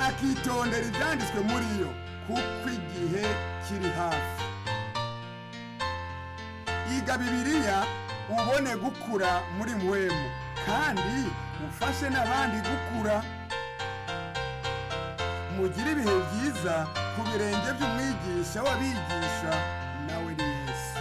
akitondera ibyanditswe muri yo kuko igihe kiri hafi iga bibiliya ubone gukura muri mwemu kandi ufashe n'abandi gukura mugire ibihe byiza ku birenge by'umwigisha w'abigisha nawe ni yesu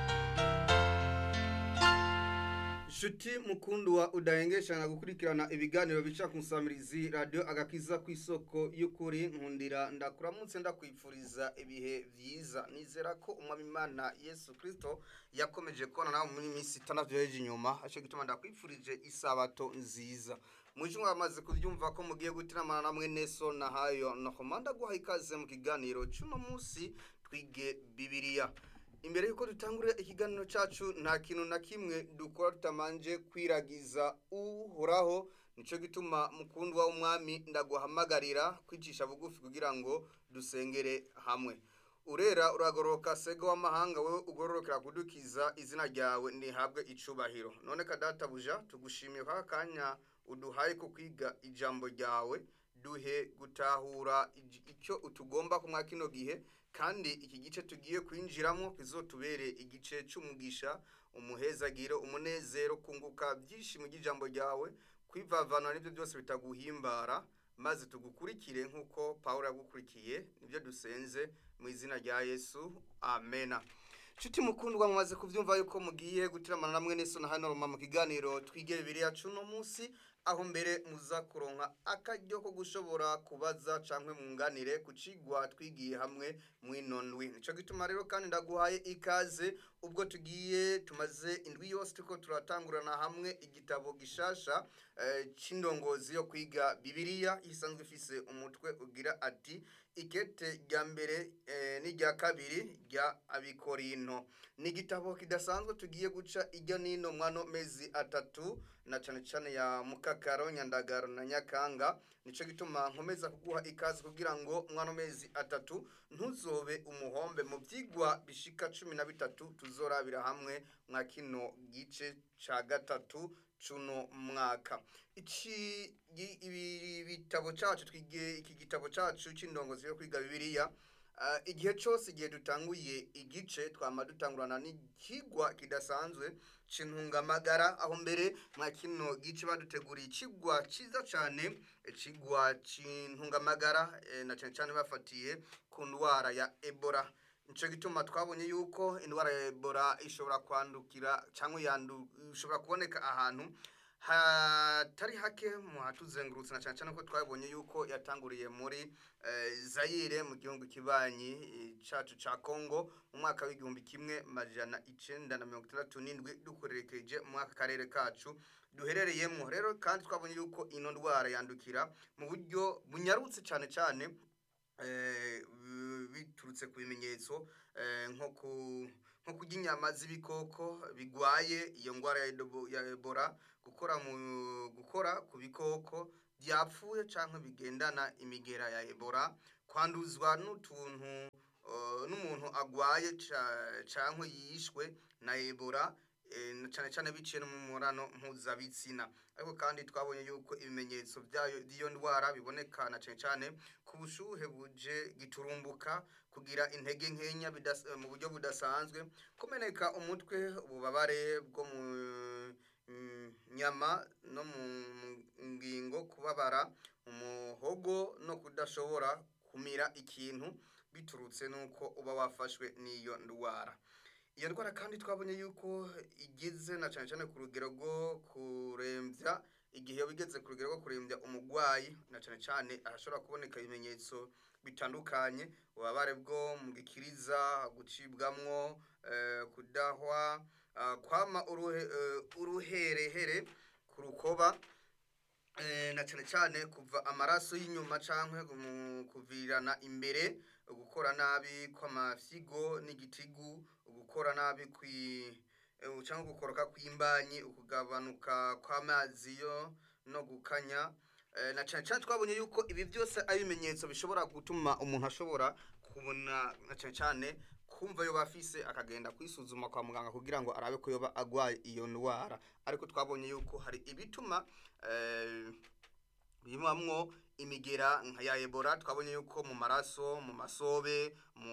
Shuti mukundu wa udahengeshana gukurikirana ibiganiro bica ku nsamirizi radio agakiza ku isoko y'ukuri nkundira ndakuramutse ndakwifuriza ibihe vyiza nizera ko umwami Imana Yesu Kristo yakomeje kubona nawe muri minsi itandatu yeje inyuma aco gituma ndakwifurije isabato nziza mwijumwe bamaze kuvyumva ko mugiye gutiramana namwe neso na hayo no komanda guha ikaze mu kiganiro cy'uno munsi twige bibiliya imbere yuko dutangurira ikiganiro cyacu nta kintu na kimwe dukora tutamanje kwiragiza uhoraho nico gituma mukundwa w'umwami ndaguhamagarira kwicisha bugufi kugira ngo dusengere hamwe urera uragororoka sega w'amahanga wewe ugororokera kudukiza izina ryawe ntihabwe icubahiro none kadatabuja tugushimiye kwa kanya uduhaye ko kwiga ijambo ryawe duhe gutahura ij- icyo utugomba kumwa kino gihe kandi iki gice tugiye kwinjiramo kizotubere igice cy'umugisha umuhezagiro umunezero kunguka byinshi mu ijambo ryawe kwivavana n'ibyo byose bitaguhimbara maze tugukurikire nk'uko pawulo yagukurikiye nibyo dusenze mu izina rya yesu amena nshuti mukundwa mumaze kubyumva yuko mugiye gutiramana namwe n'eso na hano roma mu kiganiro twige bibiliya cuno munsi aho mbere muza kuronka akaryo ko gushobora kubaza canke munganire ku cigwa twigiye hamwe mw'ino ndwi nico gituma rero kandi ndaguhaye ikaze ubwo tugiye tumaze indwi yose turiko turatangurana hamwe igitabo gishasha eh, c'indongozi yo kwiga bibiliya isanzwe ifise umutwe ugira ati ikete rya mbere eh, n'irya kabiri rya abikorinto ni igitabo kidasanzwe tugiye guca irya nino mwano mezi atatu na cane cane ya mukakaro nyandagaro na nyakanga nico gituma nkomeza kuguha ikaze kugira ngo mwano mezi atatu ntuzobe umuhombe mu vyigwa bishika cumi na bitatu tuzorabira hamwe mwa kino gice ca gatatu cuno mwaka iki gi- ibi bitabo cacu twige iki gitabo cacu c'indongozi yo kwiga bibiliya Uh, igihe cyose igihe dutanguye igice twama dutangurana n'ikigwa kidasanzwe c'intungamagara aho mbere mwa kino gice baduteguriye ikigwa ciza cane ikigwa c'intungamagara eh, na cane cane bafatiye ku ndwara ya Ebola nico gituma twabonye yuko indwara ya Ebola ishobora kwandukira cyangwa yandu ishobora kuboneka ahantu hatari hake mu hatuzengurutse na cyane cyane ko twabonye yuko yatanguriye muri eh, Zaire mu gihugu kibanyi eh, cacu ca Congo mu mwaka w'igihumbi kimwe majana icenda na mirongo itandatu n'indwi dukorerekeje mu mwaka karere kacu duherereyemo rero kandi twabonye yuko ino ndwara yandukira mu buryo bunyarutse cyane cyane eh, bi- biturutse ku bimenyetso eh, nko ku nko kurya inyama z'ibikoko bigwaye iyo ndwara ya Edo- ya Ebola gukora mu gukora ku bikoko byapfuye cyangwa bigendana imigera ya Ebola kwanduzwa n'utuntu eh, n'umuntu agwaye ca- canke yishwe na Ebola eh, na cyane cyane biciye no mu murano mpuzabitsina ariko kandi twabonye yuko ibimenyetso byayo by'iyo ndwara biboneka na cyane cyane ku bushuhe buje giturumbuka kugira intege nkenya bidas- mu buryo budasanzwe kumeneka umutwe ububabare bwo mu mm, nyama no mu ngingo kubabara mu muhogo no kudashobora kumira ikintu biturutse nuko uba wafashwe n'iyo ndwara iyo ndwara kandi twabonye yuko igeze na cyane cyane ku rugero rwo kurembya igihe yaba igeze ku rugero rwo kurembya umurwayi na cyane cyane ahashobora kuboneka ibimenyetso bitandukanye ububabare bwo mu gikiriza gucibwamwo eh, kudahwa ah, kwama uruhe, eh, uruherehere ku rukoba eh, na cyane cyane kuva amaraso y'inyuma canke mu kuvirana imbere gukora nabi kw'amafyigo n'igitigu gukora nabi kwi eh, cyangwa gukoroka kw'imbanyi ukugabanuka kw'amazi yo no gukanya Eh, na cyane cyane twabonye yuko ibi byose ari ibimenyetso bishobora gutuma umuntu ashobora kubona na cyane cyane kumva yoba afise akagenda kwisuzuma kwa muganga kugira ngo arabe ko yoba agwaye iyo ndwara ariko twabonye yuko hari ibituma eh, bibamwo imigera nka ya ebola twabonye yuko mu maraso mu masobe mu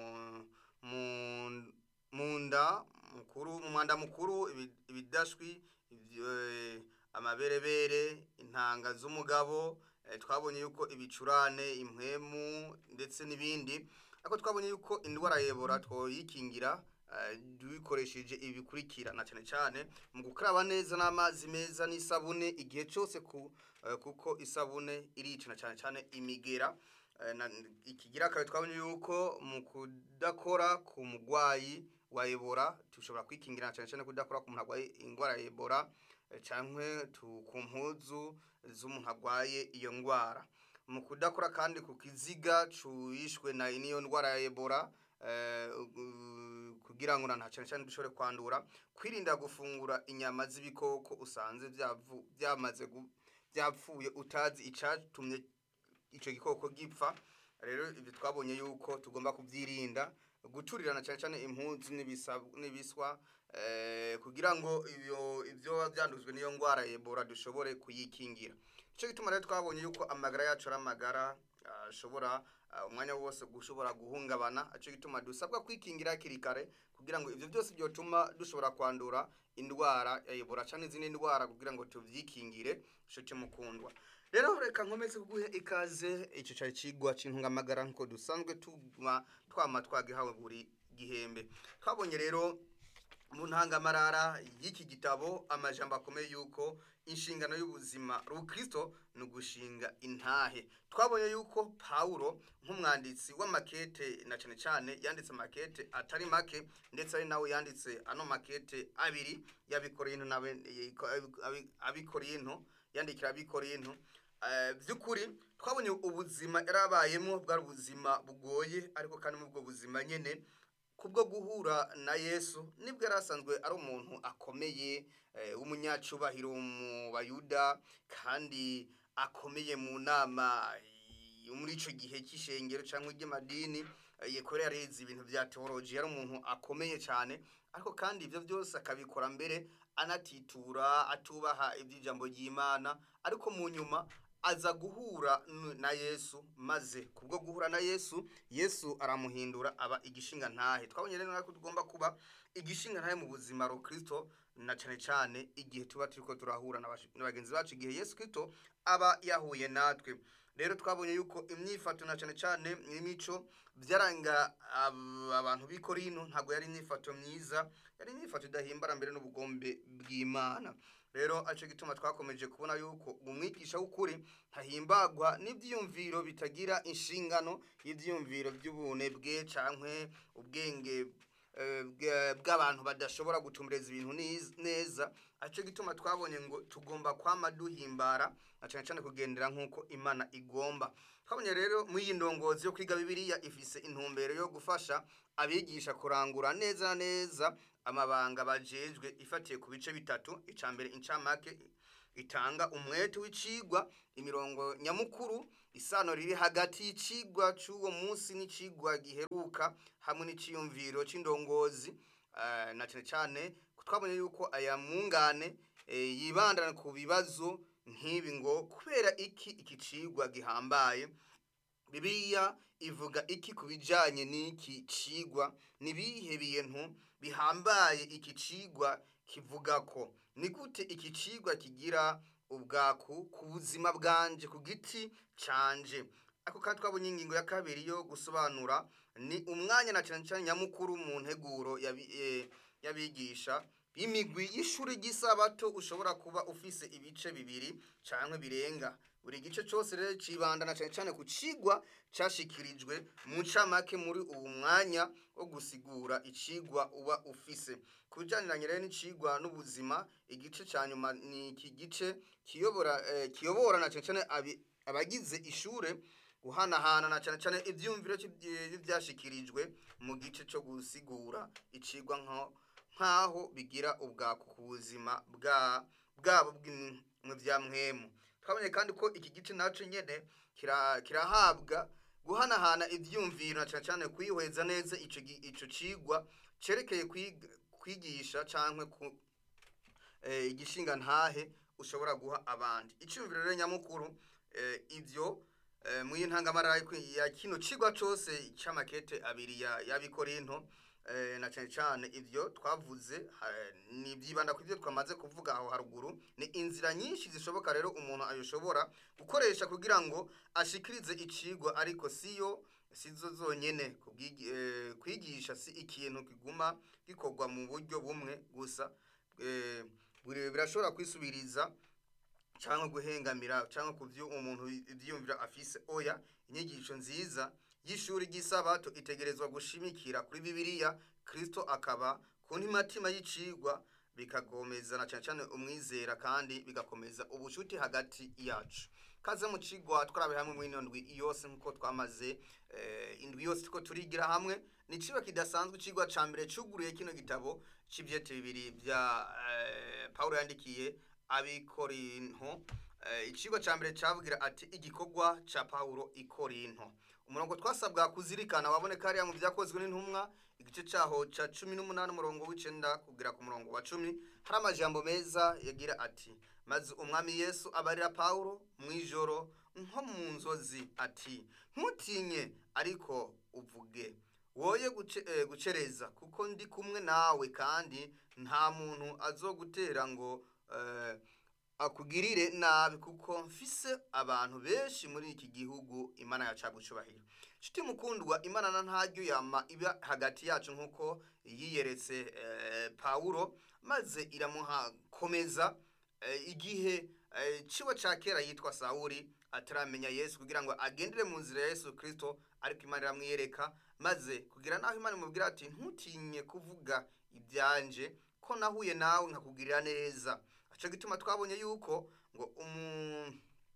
mu mu nda mukuru mu mwanda mukuru ibi- ibidashwi ibyo- eh, amaberebere intanga z'umugabo eh, twabonye yuko ibicurane impwemu ndetse n'ibindi ariko twabonye yuko indwara ya ebola twoyikingira eh, dukoresheje ibikurikira na cyane cyane mu gukaraba neza n'amazi meza n'isabune igihe cyose ku eh, kuko isabune irica na cyane cyane imigera Eh, na- ikigira kabiri twabonye yuko mu kudakora ku murwayi wa ebola dushobora kwikingira na cyane cyane kudakora ku muntu arwaye indwara ya ebola eh, canke tu- ku mpuzu z'umuntu arwaye iyo ndwara mu kudakora kandi ku kiziga cuyishwe na n'iyo ndwara ya ebola eh, u- kugira ngo na cyane cyane dushobore kwandura kwirinda gufungura inyama z'ibikoko usanze byavu- byamaze gu- byapfuye utazi icatumye icyo gikoko gipfa rero ibyo twabonye yuko tugomba kubyirinda guturirana cyane cyane impunzi n'ibisa- n'ibiswa eh, kugira ngo ibyo ibyo biba byandujwe n'iyo ndwara ya ebola dushobore kuyikingira icyo gituma rero twabonye yuko amagara yacu ari amagara ah, ashobora ah, umwanya wose gushobora guhungabana icyo gituma dusabwa kwikingira hakiri kare kugira ngo ibyo byose byotuma dushobora kwandura indwara ya ebola cyangwa izindi ndwara kugira ngo tubyikingire nshuti mukundwa rero reka nkomeze kuguhe ikaze icyo cyari kigwa cy'intungamagara nk'uko dusanzwe tuma twama twagihawe buri gihembe twabonye rero mu ntangamarara y'iki gitabo amajambo akomeye yuko inshingano y'ubuzima rukristo ni ugushinga intahe twabonye yuko pawulo nk'umwanditsi w'amakete na cyane cyane yanditse amakete atari make ndetse ari nawe yanditse ano makete abiri y'abikorinto nawe abikorinto yandikira abikorinto Eh, by'ukuri twabonye ubuzima yarabayemo bwari ubuzima bugoye ariko kandi muri ubwo buzima nyine kubwo guhura na yesu nibwo yari asanzwe ari umuntu akomeye eh, w'umunyacubahiro mu bayuda kandi akomeye mu nama eh, muri icyo gihe cy'ishengero cyangwa iry'amadini eh, kubera yareze ibintu bya teoloji yari umuntu akomeye cyane ariko kandi ibyo byose akabikora mbere anatitura atubaha iby'ijambo ry'imana ariko mu nyuma aza guhura n- na yesu maze kubwo guhura na yesu yesu aramuhindura aba igishinga ntahe twabonye rero ko tugomba kuba igishinga ntahe mu buzima rukristo na cyane cyane igihe tuba turiko turahura na bashi- na bagenzi bacu igihe yesu kristo aba yahuye natwe rero twabonye yuko imyifato na cyane cyane n'imico byaranga ab- abantu b'i korino ntabwo yari imyifato myiza yari imyifato idahimbara mbere n'ubugombe bw'imana rero aco gituma twakomeje kubona yuko umwigisha w'ukuri ntahimbagwa n'ivyiyumviro bitagira inshingano y'ivyiyumviro by'ubunebwe cankwe ubwenge eh, bwa- bw'abantu badashobora gutumbereza ibintu niz- neza aco gituma twabonye ngo tugomba kwama duhimbara na cane cane kugendera nk'uko imana igomba twabonye rero muri iyi ndongozi yo kwiga bibiliya ifise intumbero yo gufasha abigisha kurangura neza na neza amabanga bajejwe ifatiye ku bice bitatu icya mbere incamake itanga umwete w'icigwa imirongo nyamukuru isano riri hagati y'icigwa c'uwo munsi n'icigwa giheruka hamwe n'iciyumviro c'indongozi eh, na cane cane twabonye yuko aya mungane eh, yibandana ku bibazo nk'ibi ngo kubera iki iki cigwa gihambaye bibiliya ivuga iki ku bijanye n'iki cigwa nibihe bintu bihambaye iki cigwa kivuga ko ni gute iki cigwa kigira ubwaku ku buzima bwanje ku giti canje ako kandi twabonye ingingo ya kabiri yo gusobanura ni umwanya na cyane cyane nyamukuru mu nteguro yabi- eh, y'abigisha imigwi y'ishuri ry'isabato ushobora kuba ufise ibice bibiri canke birenga buri gice cyose rero cibandana cyane cyane ku cigwa cashikirijwe mu ncamake muri uwu mwanya wo gusigura icigwa uba ufise ku bijaniranye rero n'icigwa n'ubuzima igice ca nyuma ni iki gice kiyobora eh, kiyobora na cyane cyane abi- abagize ishure guhanahana na cyane cyane ivyumviro c'ivy- vy'ivyashikirijwe mu gice co gusigura icigwa nko nk'aho bigira ubwaku ku buzima bwa bwabo bw'imwe vya mwemu twabonye kandi ko iki gice naco nyene kira- kirahabwa guhanahana ivyumviro na cane cane kwihweza neza ico gi- ico cigwa cerekeye kwiga- kwigisha canke ku eh, igishinga ntahe ushobora guha abandi iciyumviro rero nyamukuru eh, ibyo eh, mu y'intangamara ya kino cigwa cose c'amakete abiri ya y'abikorinto eh, na cane cane ivyo twavuze ha- ni vyibanda ku ivyo twamaze kuvuga aho haruguru ni inzira nyinshi zishoboka rero umuntu ayoshobora gukoresha kugira ngo ashikirize icigwa ariko siyo sizo zonyene kubwigi- eh, kwigisha si ikintu kiguma gikorwa mu buryo bumwe gusa eh, buri- birashobora kwisubiriza cyangwa guhengamira cyangwa ku byo umuntu ibyiyumvira afise oya inyigisho nziza y'ishuri ry'isabato itegerezwa gushimikira kuri bibiliya kristo akaba ku ntimatima y'icigwa bikagomeza na cyane cyane umwizera kandi bigakomeza ubucuti hagati yacu kaze mu cigwa twarabe hamwe muri ino ndwi yose nk'uko twamaze eh, indwi yose tuko turigira hamwe ni icigwa kidasanzwe icigwa ca mbere cuguruye kino gitabo c'ivyete bibiri vya eh, pawulo yandikiye abikorinto eh, icigwa ca mbere cavugira ati igikorwa ca pawulo ikorinto umurongo twasabwa kuzirikana waboneka hariya mu vyakozwe n'intumwa igice caho ca cumi n'umunani umurongo w'icenda kugera ku murongo wa cumi hari amajambo meza yagira ati maze umwami yesu abarira pawulo mw'ijoro nko mu nzozi ati ntutinye ariko uvuge woye guce, eh, gucereza kuko ndi kumwe nawe kandi nta muntu azogutera ngo eh, akugirire nabi kuko mfise abantu benshi muri iki gihugu imana yacagucubahira nshuti mukundwa imana na ntaryo yama iba hagati yacu nk'uko yiyeretse eh, pawulo maze iramuhakomeza eh, igihe eh, ciwe ca kera yitwa sawuli ataramenya yesu kugira ngo agendere mu nzira ya yesu kristo ariko imana iramwiyereka maze kugira naho imana imubwira ati ntutinye kuvuga ibyanje ko nahuye nawe nkakugirira neza aco gituma twabonye yuko ngo umu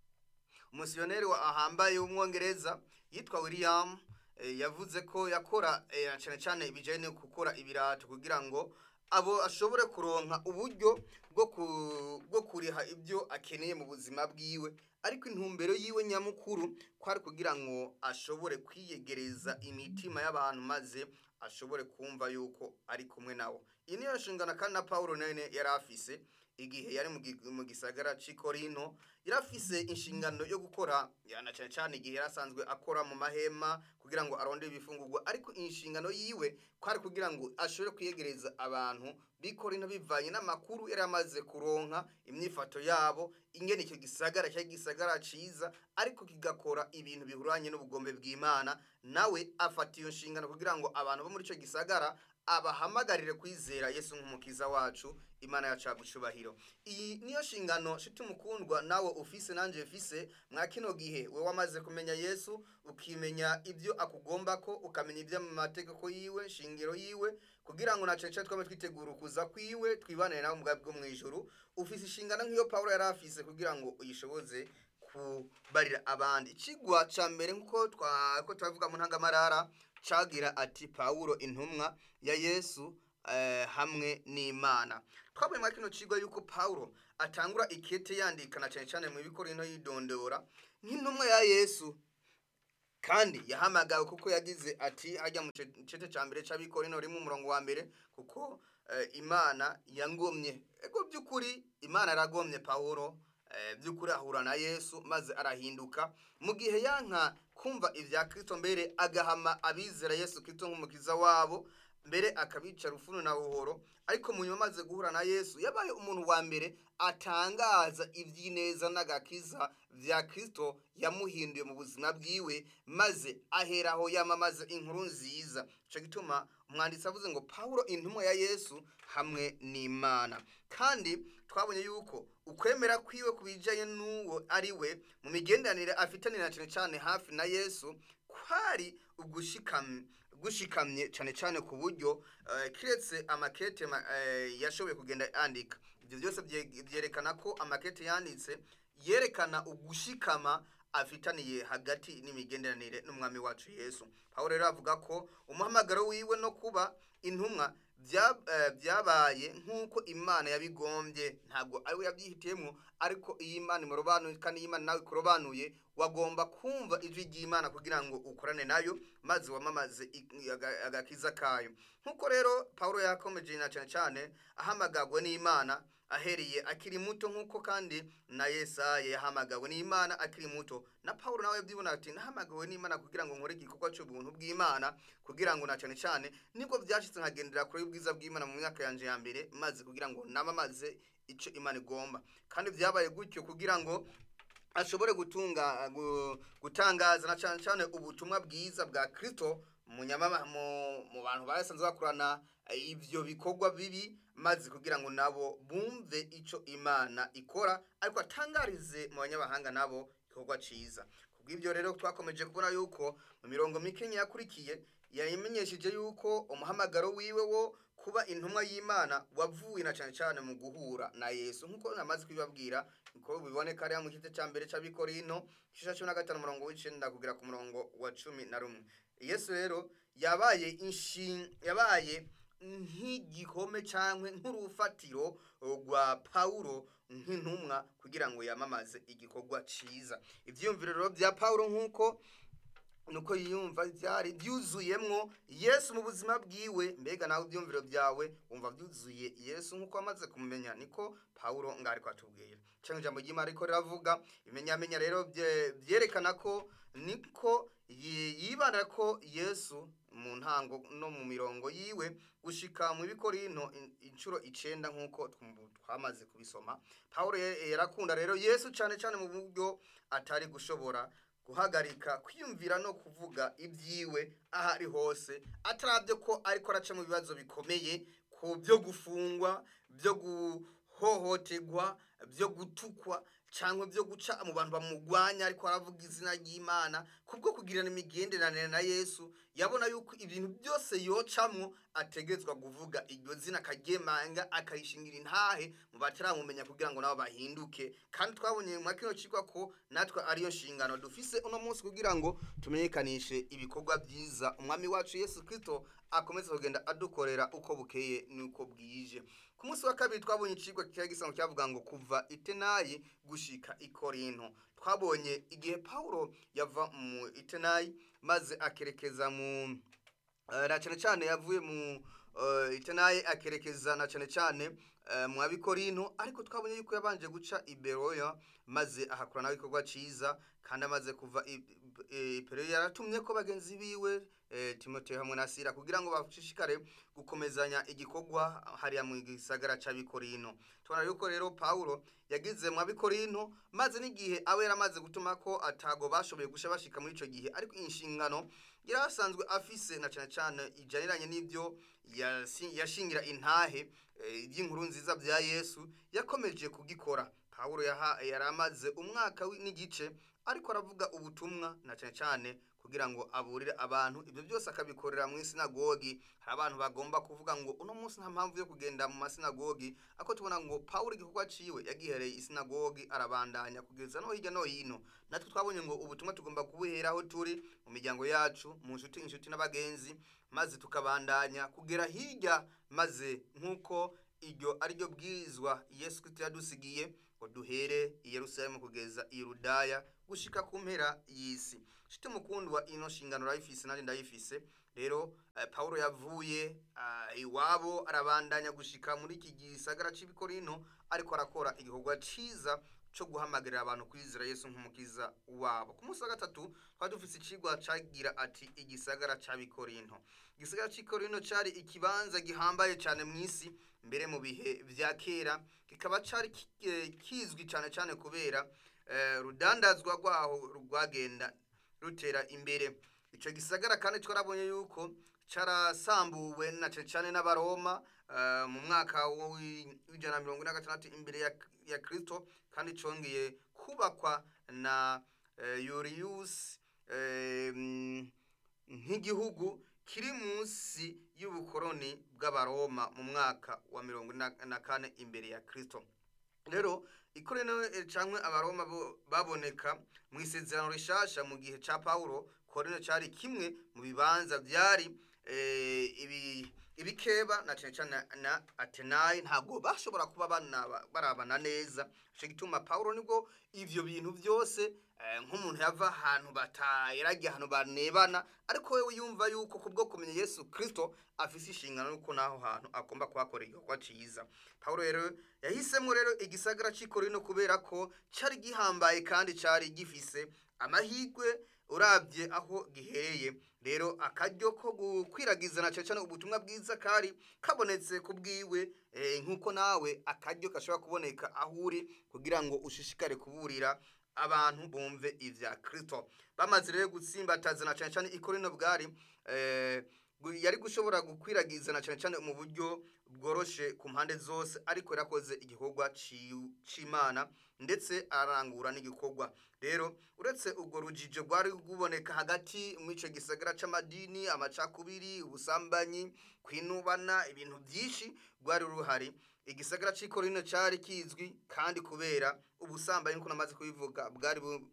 umusiyoneri wa ahambaye w'umwongereza yitwa william eh, yavuze ko yakora eh, cyane cyane ibijyanye no gukora ibirato kugira ngo abo ashobore kuronka uburyo bwo ku- bwo kuriha ibyo akeneye mu buzima bwiwe ariko intumbero yiwe nyamukuru kwari kugira ngo ashobore kwiyegereza imitima y'abantu maze ashobore kumva yuko ari kumwe nabo iyi niyo nshingano kandi na paul nene yari afise igihe yari mu gi- mu gisagara c'i Korinto yarafise inshingano yo gukora yana cyane cyane igihe yari asanzwe akora mu mahema kugira ngo arondere ibifungurwa ariko inshingano yiwe kwari kugira ngo ashobore kwiyegereza abantu b'i Korinto bivanye n'amakuru yari amaze kuronka imyifato yabo ingene icyo gisagara cyari gisagara ciza ariko kigakora ibintu bihuranye n'ubugombe bw'Imana nawe afata iyo nshingano kugira ngo abantu bo muri ico gisagara abahamagarire kwizera Yesu nk'umukiza wacu imana yacu yagucubahiro iyi niyo nshingano shiti mukundwa nawe ufise nanje mfise mwa kino gihe we wamaze kumenya yesu ukimenya ibyo akugomba ko ukamenya ibyo mu mategeko yiwe shingiro yiwe kugira ngo naco cyo twame twitegura ukuza kwiwe twibanire nawe mugabo bwo mwijuru ufise inshingano nk'iyo Paulo yari afise kugira ngo uyishoboze kubarira abandi ikigwa ca mbere nkuko twa ko twavuga mu ntangamarara cagira ati Paulo intumwa ya Yesu eh, hamwe n'Imana twabonye mwa kino cigwa yuko Paulo atangura ikete yandikana cyane cyane mu bikorino yidondora nk'intumwa ya Yesu kandi yahamagawe kuko yagize ati hajya mu cete ca mbere c'abikorino rimwe umurongo wa mbere kuko eh, imana yangomye ego by'ukuri imana yaragomye pawulo eh, by'ukuri ahura na yesu maze arahinduka mu gihe yanka kumva ibya kristo mbere agahama abizera yesu kristo nk'umukiza wabo mbere akabica rufunu na buhoro ariko mu nyuma amaze guhura na yesu yabaye umuntu wa mbere atangaza iby'ineza n'agakiza vya kristo yamuhinduye mu buzima bwiwe maze aheraho yamamaza inkuru nziza ico gituma umwanditsi avuze ngo pawulo intumwa ya yesu hamwe n'imana kandi twabonye yuko ukwemera kwiwe ku bijanye n'uwo ari we mu migenderanire afitaniye na cane cane hafi na yesu kwari ugushikamye gushikamye cyane cyane ku buryo eh, kiretse amakete ma- eh, yashoboye kugenda yandika ibyo byose bye- byerekana ko amakete yanditse yerekana ugushikama afitaniye hagati n'imigenderanire n'umwami wacu yesu pawulo rero avuga ko umuhamagaro wiwe no kuba intumwa bya- eh, byabaye nk'uko imana yabigombye ntabwo ari we yabyihitiyemo ariko iyo imana imurobanuye kandi iyo imana nawe ikurobanuye wagomba kumva ijwi ry'imana kugira ngo ukorane nayo maze wamamaze i- aga- agakiza kayo nk'uko rero pawulo yakomeje na cyane cyane ahamagagwe n'imana ahereye akiri muto nk'uko kandi na yesaya yahamagawe n'imana akiri muto na paul nawe yabyibona ati nahamagawe n'imana kugira ngo nkore igikorwa cy'ubuntu bw'imana kugira ngo na cyane cyane nibwo byashyitse nkagendera kure y'ubwiza bw'imana mu myaka yanjye ya mbere maze kugira ngo namamaze icyo imana igomba kandi byabaye gutyo kugira ngo ashobore gutunga gu- gutangaza na cyane cyane ubutumwa bwiza bwa kristo mu nyamama- mu- mu bantu basanzwe bakorana eh, ibyo bikorwa bibi maze kugira ngo nabo bumve icyo imana ikora ariko atangarize mu banyamahanga nabo igikorwa cyiza kubw'ibyo rero twakomeje kubona yuko mu mirongo mike yakurikiye yamenyesheje yuko umuhamagaro wiwe wo kuba intumwa y'imana wavuye na cyane cyane mu guhura na yesu nk'uko namaze kubibabwira niko biboneka hariya mu gice cya mbere cy'abikorino igice cumi na gatanu umurongo w'icenda kugera ku murongo wa cumi na rumwe yesu rero yabaye inshin yabaye nk'igihome cyangwa nk'urufatiro rwa pawulo nk'intumwa kugira ngo yamamaze igikorwa cyiza ibyiyumviro rero bya pawulo nk'uko nuko yiyumva byari byuzuyemwo yesu mu buzima bwiwe mbega nawe ibyumviro byawe wumva byuzuye yesu nk'uko wamaze kumumenya niko pawulo ngari kwatubwira cyangwa ijambo ry'imana ariko riravuga ibimenyamenya rero bye- byerekana ko niko yi- yibanda ko yesu mu ntango no mu mirongo yiwe gushika mu bikorino in- inshuro icenda nk'uko twum- twamaze kubisoma pawulo ye- yarakunda rero yesu cyane cyane mu buryo atari gushobora guhagarika kwiyumvira no kuvuga ibyiwe aho ari hose atarabyo ko ariko araca mu bibazo bikomeye ku byo gufungwa byo guhohoterwa byo gutukwa cyangwa byo guca mu bantu bamugwanya ariko aravuga izina ry'imana kubwo kugirana imigenderanire na yesu yabona yuko ibintu byose yocamwo ategetswa kuvuga iryo zina akagemanga akarishingira intahe mu bataramumenya kugira ngo nabo bahinduke kandi twabonye mu kino kigwa ko natwe ariyo nshingano dufise uno munsi kugira ngo tumenyekanishe ibikorwa byiza umwami wacu yesu kirisito akomeze kugenda adukorera uko bukeye n'uko bwije ku munsi wa kabiri twabonye ikigwa cyari gisanzwe cyavuga ngo kuva itenayi gushika ikorinto twabonye igihe pawulo yava mu itenayi maze akerekeza mu Eh, na cyane cyane yavuye mu eh, itenayi akerekeza na cyane cyane eh, mu abikorinto ariko twabonye yuko yabanje guca iberoya maze ahakora nawe igikorwa cyiza kandi amaze kuva i- i- iperoya yaratumye ko bagenzi biwe eh, timoteyo hamwe na sira kugira ngo bashishikare gukomezanya igikorwa hariya mu gisagara c'abikorino tubona yuko rero pawulo yagize mu abikorinto maze n'igihe abo yaramaze gutuma ko atago bashoboye gusha bashika muri ico gihe ariko inshingano yari asanzwe afise na cyane cyane ijaniranye n'ibyo yasi- yashingira intahe eh, iby'inkuru nziza bya yesu yakomeje kugikora pawulo yaha- yari amaze umwaka wi- n'igice ariko aravuga ubutumwa na cyane cyane kugira ngo aburire abantu ibyo byose akabikorera mu isinagogi hari abantu bagomba kuvuga ngo uno munsi nta mpamvu yo kugenda mu masinagogi ako tubona ngo pawulo igikorwa ciwe yagihereye isinagogi arabandanya kugeza no hirya no hino natwe twabonye ngo ubutumwa tugomba kubuhera aho turi mu miryango yacu mu nshuti inshuti n'abagenzi maze tukabandanya kugera hirya maze nk'uko iryo ari ryo bwirizwa yesu kristo yadusigiye ngo duhere i yerusalemu kugeza i yudaya gushika ku mpera y'isi nshuti mukundwa ino nshingano urayifise nanjye ndayifise rero eh, pawulo yavuye ah, iwabo arabandanya gushika muri iki gisagara c'ibikorinto ariko arakora igikorwa ciza co guhamagarira abantu kwizera yesu nk'umukiza wabo ku munsi wa gatatu twari dufise icigwa cagira ati igisagara c'abikorinto igisagara c'ikorinto cari ikibanza gihambaye cane mw'isi mbere mu bihe vya kera kikaba cari ki- eh, kizwi cane cane kubera eh, rudandazwa rwaho rwagenda rutera imbere ico gisagara kandi twarabonye yuko carasambuwe na cane cane n'abaroma eh, mu mwaka w'i- w'ijana na mirongo ine na gatandatu imbere ya, ya kristo kandi congeye kubakwa na eh, yuriyusi eh, mm, nk'igihugu kiri munsi y'ubukoroni bw'abaroma mu mwaka wa mirongo ine na- na kane imbere ya kristo rero ikorino eh, canke abaroma bo- baboneka mu isezerano rishasha mu gihe ca pawulo korino cari kimwe mu bibanza vyari eh, ibi ibikeba na cane cane na atenayi ntabwo bashobora kuba banaba- barabana neza ico gituma pawulo nibwo ivyo bintu vyose eh, nk'umuntu yava ahantu batayeragiye ahantu banebana ariko wewe yumva yuko kubwo kumenya yesu kirisito afise inshingano yuko n'aho hantu agomba kuhakora igikorwa ciza pawulo rero yahisemo rero igisagara c'i korino kubera ko cari gihambaye kandi cari gifise amahirwe urabye aho gihereye rero akaryo ko gukwiragiza na cyane cyane ubutumwa bwiza kari kabonetse ku bwiwe eh, nk'uko nawe akaryo gashobora kuboneka aho uri kugira ngo ushishikare kuburira abantu bumve ivya kristo bamaze rero gutsimbataza na cyane cyane ikorino bwari eh, gu- yari gushobora gukwiragiza na cyane cyane mu buryo bworoshe ku mpande zose ariko yarakoze igikorwa ci- c'imana ndetse arangura n'igikorwa rero uretse urwo rujijo rwari ruboneka hagati mw'ico gisagara c'amadini amacakubiri ubusambanyi kwinubana ibintu byinshi rwari ruhari igisagara c'i korino cari kizwi kandi kubera ubusambanyi nkuko namaze kubivuga bwari bu-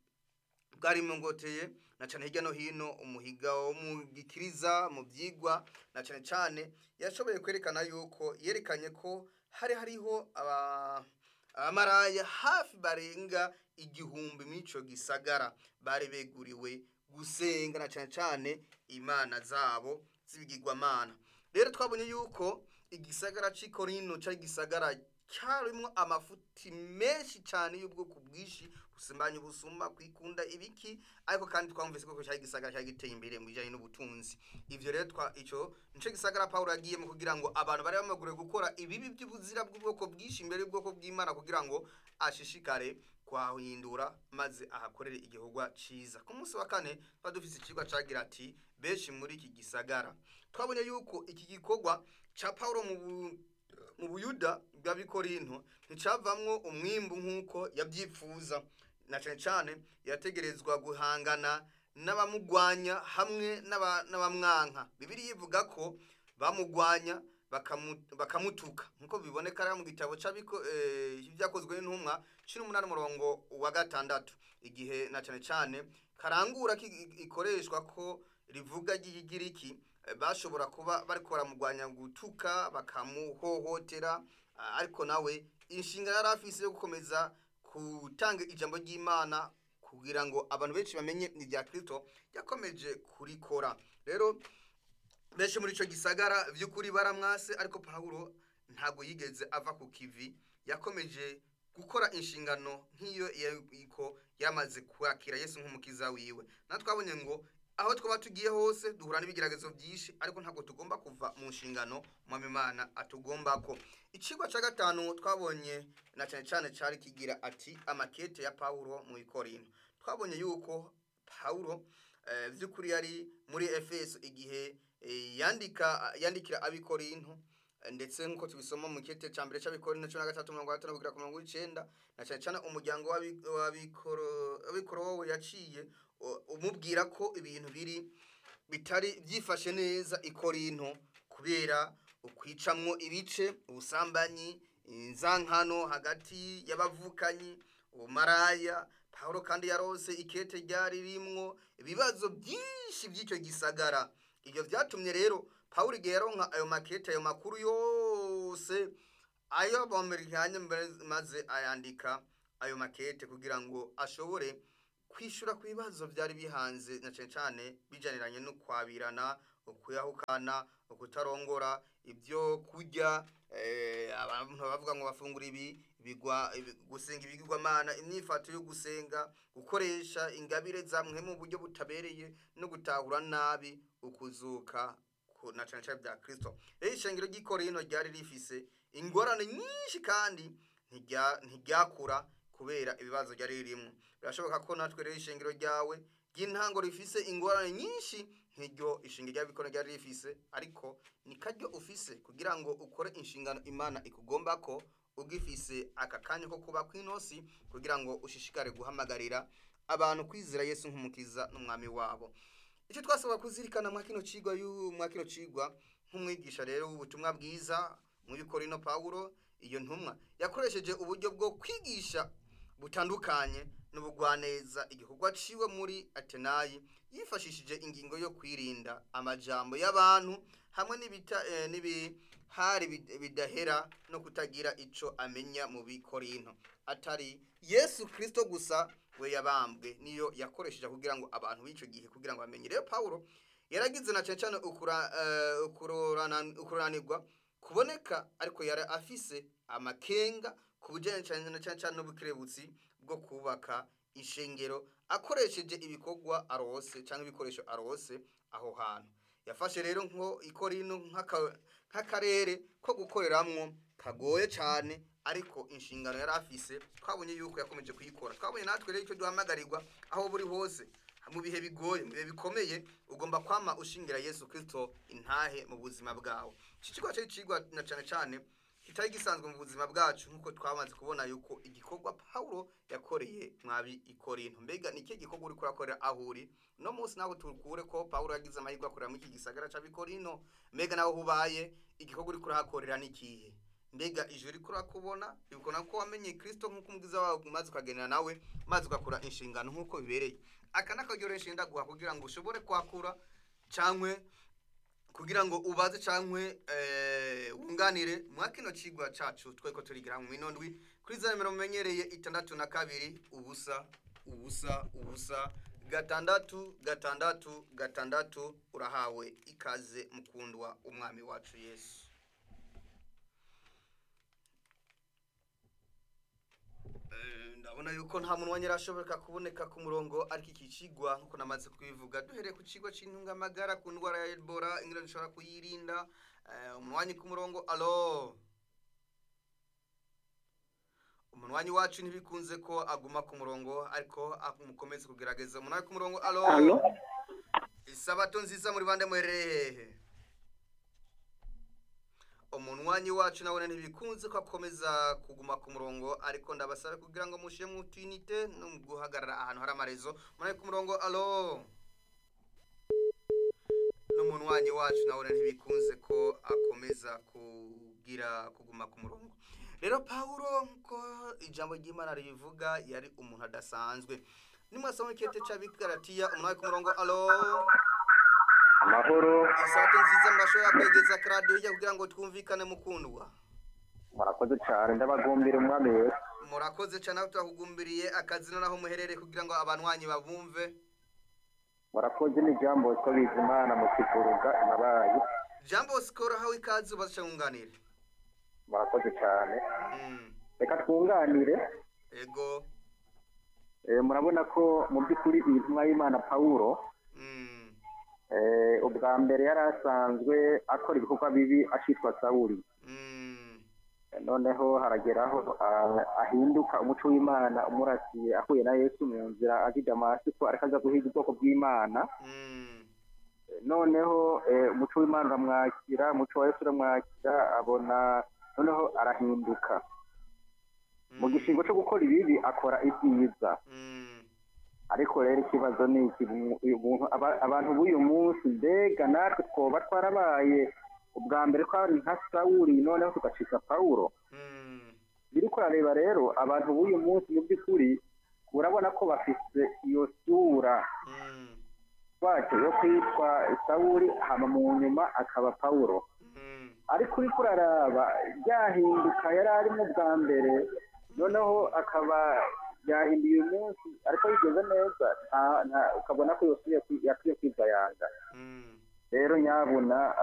bwari mungoteye na cane hirya no hino umuhiga wo mu gikiriza mu vyigwa na cane cane yashoboye kwerekana yuko yerekanye ko hari hariho aba abamaraya hafi barenga igihumbi mw'ico gisagara bari beguriwe gusenga na cane cane imana zabo z'ibigirwamana rero twabonye yuko igisagara c'i korino cari igisagara cyarimwo amafuti menshi cyane y'ubwoko bwinshi gusimbanya ubusuma kwikunda ibiki ariko kandi twamvise ko cyari igisagara cyari giteye imbere mu bijyanye n'ubutunzi ivyo rero twa ico nico gisagara pawulo yagiyemo kugira ngo abantu bari bamaguriwe gukora ibibi by'ubuzira bw'ubwoko bwinshi imbere y'ubwoko bw'imana kugira ngo ashishikare kwahindura maze ahakorere igikorwa ciza ku munsi wa kane tuba dufise icigwa cagira ati benshi muri iki gisagara twabonye yuko iki gikorwa ca pawulo mu bu- mu buyuda bw'abikorinto nticavamwo umwimbu nk'uko yavyipfuza na cane cane yategerezwa guhangana n'abamugwanya hamwe n'aba- n'abamwanka bibiri yivuga ko bamugwanya bakamu- bakamutuka nk'uko biboneka rero mu gitabo c'abiko eh, ibyakozwe n'intumwa cumi n'umunani umurongo wa gatandatu igihe na cane cane karangura ki- ikoreshwa ko rivuga ry'igiriki eh, bashobora kuba bariko baramugwanya gutuka bakamuhohotera ah, ariko nawe inshinga yari afise yo gukomeza gutanga ijambo ry'imana kugira ngo abantu benshi bamenye ibya kristo yakomeje kurikora rero benshi muri ico gisagara vy'ukuri baramwase ariko pawulo ntabwo yigeze ava ku kivi yakomeje gukora inshingano nk'iyo yariko yamaze kwakira yesu nk'umukiza wiwe na twabonye ngo aho twaba tugiye hose duhura n'ibigeragezo byinshi ariko ntabwo tugomba kuva mu nshingano mwami imana atugombako icigwa ca gatanu twabonye na cane cane cari kigira ati amakete ya pawulo mu ikorinto twabonye yuko pawulo eh, vy'ukuri yari muri efeso igihe eh, yandika yandikira abikorinto eh, ndetse nk'uko tubisoma mu kete ca mbere c'abikorinto cumi na gatatu mirongo gatanu kugera ku mirongo w'icenda na cane cane umuryango w'abi- w'abikoro- w'abikorowe yaciye u- umubwira ko ibintu biri bitari byifashe neza ikorinto kubera ukwicamwo ibice ubusambanyi inzankano hagati y'abavukanyi ubumaraya pawulo kandi yarose ikete ryari rimwo ibibazo byinshi by'icyo gisagara ibyo byatumye rero pawulo igihe yaronka ayo makete ayo makuru yose ayo bamerikanye maze ayandika ayo makete kugira ngo ashobore kwishura ku bibazo byari bihanze na cyane cyane bijaniranye no kwabirana ukuyahukana ukutarongora ibyo kurya eh, abantu bavuga ngo bafungura ibi bigwa ibi- gusenga ibigirwamana imyifato yo gusenga gukoresha ingabire zamwe mu buryo butabereye no gutahura nabi ukuzuka ku- na cyane cyane bya kristo rero ishengero ry'ikorino ryari rifise ingorane nyinshi kandi ntirya- ntiryakura kubera ibibazo ryari ririmo birashoboka ko natwe rero ishengero ryawe ry'intango rifise ingorane nyinshi nk'iryo ishingiro ry'abikorera ryari rifise ariko ni karyo ufise kugira ngo ukore inshingano imana ikugomba ko ugifise aka kanya ko kuba kw'inosi kugira ngo ushishikare guhamagarira abantu kwizera yesu nk'umukiza n'umwami wabo icyo twasaba kuzirikana mwa kino cigwa y'u- mwa kino cigwa nk'umwigisha rero w'ubutumwa bwiza muri korino pawulo iyo ntumwa yakoresheje uburyo bwo kwigisha butandukanye n'ubugwaneza igikorwa ciwe muri atenayi yifashishije ingingo yo kwirinda amajambo y'abantu hamwe n'ibita eh, n'ibihari bid- bidahera no kutagira ico amenya mu bikorinto atari yesu kristo gusa we yabambwe niyo yakoresheje kugira ngo abantu b'icyo gihe kugira ngo bamenye rero pawulo yaragize na cyane cyane ukura- eh, ukurorana- ukuranirwa kuboneka ariko yari afise amakenga ku bijyanye cyane na cyane cyane n'ubukerebutsi bwo kubaka ishengero akoresheje ibikorwa arose cyangwa ibikoresho arose aho hantu yafashe rero nko ikorino nk'aka- nk'akarere ko gukoreramwo kagoye cyane ariko inshingano yari afise twabonye yuko yakomeje kuyikora twabonye natwe rero icyo duhamagarirwa aho buri hose mu bihe bigoye mu bihe bikomeye ugomba kwama ushingira yesu kirisito intahe mu buzima bwawe iki kigo cyari kigwa na cyane cyane kitari gisanzwe mu buzima bwacu nk'uko twamaze kubona yuko igikorwa pawulo yakoreye mwabi ikorinto mbega ni ikihe gikorwa uri kurakorera aho uri no munsi nawe tukure ko pawulo yagize amahirwe akorera muri iki gisagara cy'abikorino mbega nawe aho ubaye igikorwa uri kurahakorera ni ikihe mbega ijuru uri kurakubona bibona ko wamenye kirisito nk'uko umugizi wawe maze ukagendera nawe maze ugakora inshingano nk'uko bibereye aka ni akaryo rero nshinga guha kugira ngo ushobore kwakura cyangwa kugira ngo ubaze cyangwa wunganire mwa kino kigwa cyacu twe ko turigira mu minondwi kuri za nimero mumenyereye itandatu na kabiri ubusa ubusa ubusa gatandatu gatandatu gatandatu urahawe ikaze mukundwa umwami wacu yesu Eh, ndabona yuko nta muntu wanyera ashobora kuboneka ku murongo ariko iki kigwa nkuko namaze kubivuga duhereye ku kigo cy'intungamagara ku ndwara ya ebola ingene dushobora kuyirinda Eh, umunwanyi ku murongo alo umunwanyi wacu ntibikunze ko aguma ku murongo ariko mukomeze kugerageza umunwanyi ku murongo alo Alo? isabato nziza muri bande muherereye hehe umunwanyi wacu nawe ntibikunze ko akomeza kuguma ku murongo ariko ndabasabe kugira ngo mushyire mu twinite no mu guhagarara ahantu hari amarezo umunwanyi ku murongo alo n'umunwanyi wacu nawe ntibikunze ko akomeza kugira kuguma ku murongo rero pawulo ko ijambo ry'imana ribivuga yari umuntu adasanzwe nimwasoma ikete cy'abigaratiya umunwanyi ku murongo alo amahoro isato nziza murashobora kwegeza karadiyo hirya kugira ngo twumvikane mukundwa murakoze cyane ndabagumbira umwami wese murakoze cyane aho turakugumbiriye akazina naho muherereye kugira ngo abanywanyi babumve murakoze n'ijambo ko biza imana mu kivuruga inabaye jambo sikoro hawe ikaze ubaze nkunganire murakoze cyane Mm, reka twunganire ego Eh, murabona ko mu by'ukuri iyi ntumwa y'imana pawulo Mm, eh, ubwa mbere yari asanzwe akora ibikorwa bibi akitwa sawuri mm, noneho harageraho ah, ahinduka umuco w'imana umurasiye ahuye na yesu mu nzira azi damasiko ariko aza guhiga ubwoko bw'imana mm, noneho eh, umuco w'imana uramwakira umuco wa yesu uramwakira abona noneho arahinduka mu gishingo cyo gukora ibibi akora ibyiza mm, ariko rero ikibazo ni iki mu- uyu muntu aba- abantu b'uyu munsi mbega natwe twoba twarabaye ubwa mbere twari nka sawuri noneho tugacika pawulo mm, biri kurareba rero abantu b'uyu munsi mu by'ukuri urabona ko bafite iyo sura mm, wacu yo kwitwa sawuri hama mu nyuma akaba pawulo mm, ariko uriko uraraba ryahinduka yari arimo bwa mbere noneho akaba yahinduye uyu munsi ariko yigeze neza nta- nta- ukabona ko yasubiye kwi- yakwiye kwigayanga mm. rero nyabuna